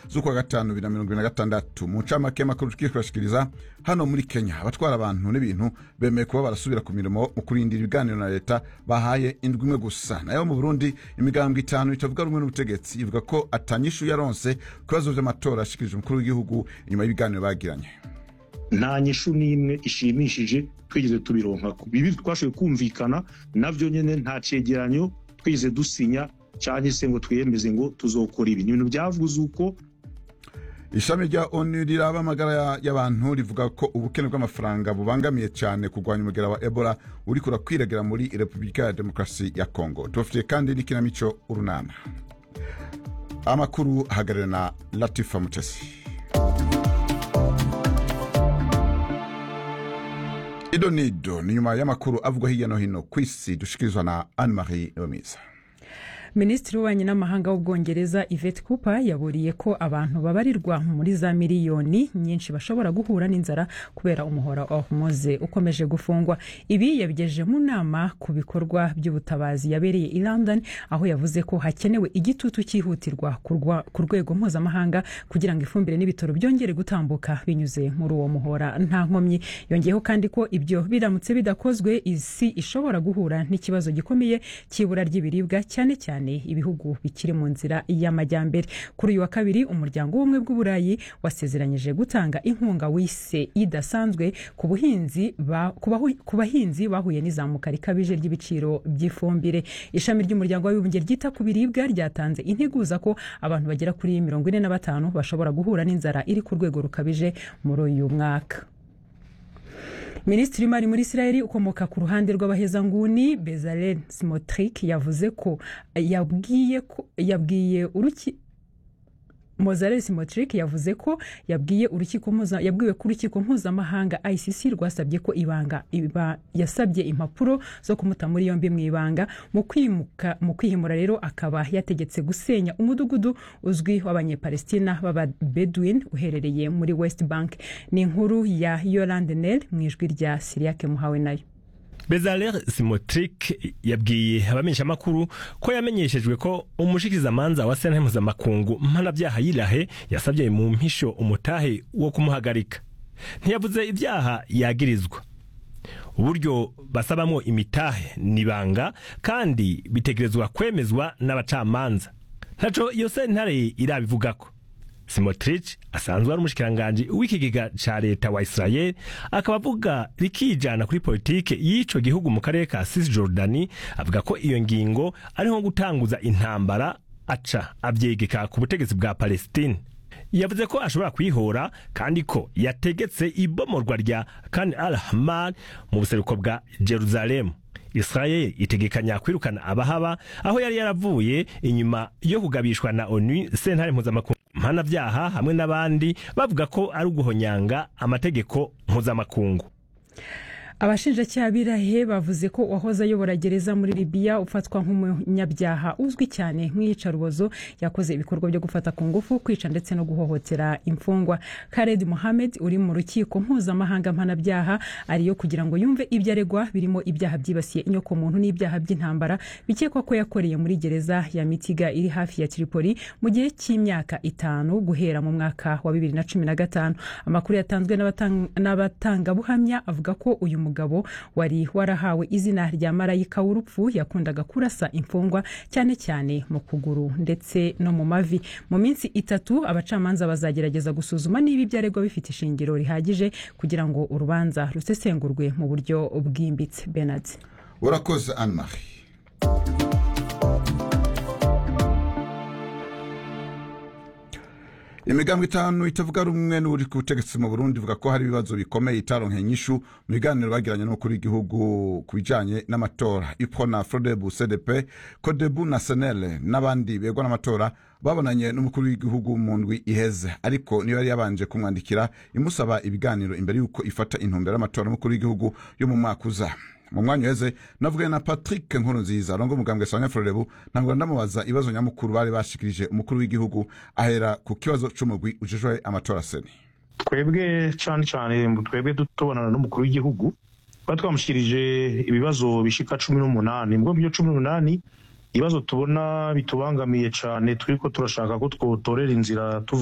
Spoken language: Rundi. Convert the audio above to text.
z'ukwa gatanu bibiri na mirongo ibiri na gatandatu mu ncamake y'amakuru tugiye kubashikiriza hano muri kenya abatwara abantu n'ibintu bemeye kuba barasubira ku mirimo mu kurindira ibiganiro na leta bahaye indwi imwe gusa nayo mu burundi imigambwe itanu itavuga rumwe n'ubutegetsi ivuga ko atanyishu yaronse ku bibazo vy'amatora yashikirije umukuru w'igihugu inyuma y'ibiganiro bagiranye nta nyishu n'imwe ishimishije twigeze tubironka bibi twashoboye kumvikana navyo nyene nta cegeranyo twigeze dusinya cyangwa se ngo twiyemeze ngo tuzokora ibi ni ibintu byavuze uko ishami rya onu riraba amagara y'abantu rivuga ko ubukene bw'amafaranga bubangamiye cyane kurwanya umugera wa ebola uriko urakwiragira muri repubulika ya demokarasi ya kongo tubafitiye kandi n'ikinamico urunana amakuru ahagarariwe na latifa mutesi ido nido ni nyuma y'amakuru avugwa hirya no hino ku isi dushikirizwa na anne marie yomiza minisitiri w'ububanyi n'amahanga w'ubwongereza yvette cooper yaburiye ko abantu babarirwa muri za miliyoni nyinshi bashobora guhura n'inzara kubera umuhora wa hormuz ukomeje gufungwa ibi yabigejeje mu nama ku bikorwa by'ubutabazi yabereye i london aho yavuze ko hakenewe igitutu cyihutirwa ku rwego mpuzamahanga kugira ngo ifumbire n'ibitaro byongere gutambuka binyuze muri uwo muhora nta nkomyi yongeyeho kandi ko ibyo biramutse bidakozwe isi ishobora guhura n'ikibazo gikomeye cy'ibura ry'ibiribwa cyane cyane ibihugu bikiri mu nzira y'amajyambere kuri uyu wa kabiri umuryango w'ubumwe bw'uburayi wasezeranyije gutanga inkunga wise idasanzwe ku buhinzi ku bahinzi bahuye n'izamuka rikabije ry'ibiciro by'ifumbire ishami ry'umuryango w'abibumbye ryita ku biribwa ryatanze integuza ko abantu bagera kuri mirongo ine na batanu bashobora guhura n'inzara iri ku rwego rukabije muri uyu mwaka minisitiri w'imari muri israel ukomoka ku ruhande rw'abahezanguni bezalel simotrick yavuze ko yabwiye ko yabwiye uruki mozarel simotrick yavuze ko yabwiye urukiko yabwiwe ko urukiko mpuzamahanga icc rwasabye ko ibanga iba yasabye impapuro zo kumuta muri yombi mu ibanga mu kwimuka mu kwihimura rero akaba yategetse gusenya umudugudu uzwi w'abanyepalestina b'ababedwin uherereye muri west bank ni inkuru ya yolande nel mu ijwi rya siriake muhawe nayo bezaler simotrick yabwiye abamenyeshamakuru ko yamenyeshejwe ko umushikizamanza wa sentare mpuzamakungu mpanabyaha yirahe yasabye mu mpisho umutahe wo kumuhagarika ntiyavuze ibyaha yagirizwa uburyo basabamo imitahe nibanga kandi bitegerezwa kwemezwa n'abacamanza ntaco iyo sentare irabivugako simotrich asanzwe ari umushikiranganji w'ikigega ca leta wa israel akaba avuga rikijana kuri politike y'ico gihugu mu karere ka cisjordani avuga ko iyo ngingo ari nko gutanguza intambara aca avyegeka ku butegetsi bwa palestine yavuze ko ashobora kwihora kandi ko yategetse ibomorwa rya kan al hamad mu buseruko bwa jerusalemu israel itegekanya kwirukana abahaba aho yari yaravuye inyuma yo kugabishwa na onu sentare mpuzamakungu mpanabyaha hamwe n'abandi bavuga ko ari uguhonyanga amategeko mpuzamakungu abashinjacyaha birahe bavuze ko uwahoze ayobora gereza muri libiya ufatwa nk'umunyabyaha uzwi cyane nk'iyicarubozo yakoze ibikorwa byo gufata ku ngufu kwica ndetse no guhohotera imfungwa kared mohamed uri mu rukiko mpuzamahanga mpanabyaha ariyo kugira ngo yumve ibyo aregwa birimo ibyaha byibasiye inyokomuntu n'ibyaha by'intambara bikekwa ko yakoreye muri gereza ya mitiga iri hafi ya tripoli mu gihe cy'imyaka itanu guhera mu mwaka wa bibiri na cumi na gatanu amakuru yatanzwe n'abatangabuhamya avuga ko uyu mugabo wari warahawe izina rya marayika w'urupfu yakundaga kurasa imfungwa cyane cyane mu kuguru ndetse no mu mavi mu minsi itatu abacamanza bazagerageza gusuzuma niba ibyo aregwa bifite ishingiro rihagije kugira ngo urubanza rusesengurwe mu buryo bwimbitse benard urakoze anne marie imigambwe itanu itavuga rumwe n'uri ku butegetsi mu burundi ivuga ko hari ibibazo bikomeye itaronke inyishu mu biganiro bagiranye n'umukuru w'igihugu ku bijanye n'amatora ipona frodebu cdp kodebu na senele n'abandi begwa n'amatora babonanye n'umukuru w'igihugu mu ndwi iheze ariko niyo yari yabanje kumwandikira imusaba ibiganiro imbere y'uko ifata intumbero y'amatora y'umukuru w'igihugu yo mu mwaka uza mu mwanya uheze navuganye na patrick nkuru nziza arongo umugambwe sanya frorebu ntabwo ndamubaza ibibazo nyamukuru bari bashikirije umukuru w'igihugu ahera ku kibazo c'umugwi ujejwe amatora seni twebwe cane cane twebwe tubonana n'umukuru w'igihugu twari twamushyikirije ibibazo bishika cumi n'umunani mbwo byo cumi n'umunani ibibazo tubona bitubangamiye cane turiko turashaka ko twotorera inzira tuva